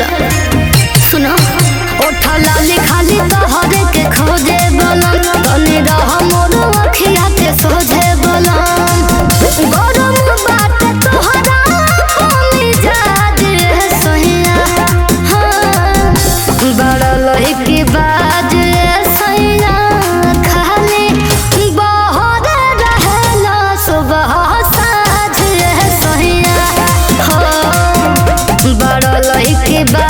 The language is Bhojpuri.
जा सुनो ओठा लाली खाली तोहरे के खोजे बलम तनी रह मोर अखिया के सोझे बलम गरम बात तोहरा कोनी जाद है सहिया हाँ बड़ा लहकी बाज सैया खाली बहर रहला सुबह साझ सहिया हो बड़ा लहकी बाज